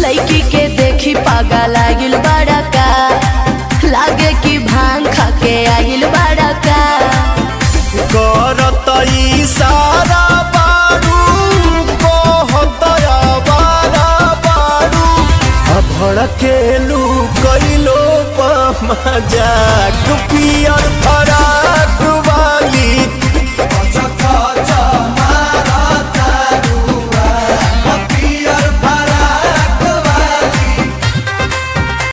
लड़की के देखी पागल आगिल बड़ा का लागे कि भांग खा के आगिल बड़ा का करत इशारा बारू कहत आवारा बारू आ भड़केलू कैलो मजाक पियर फरा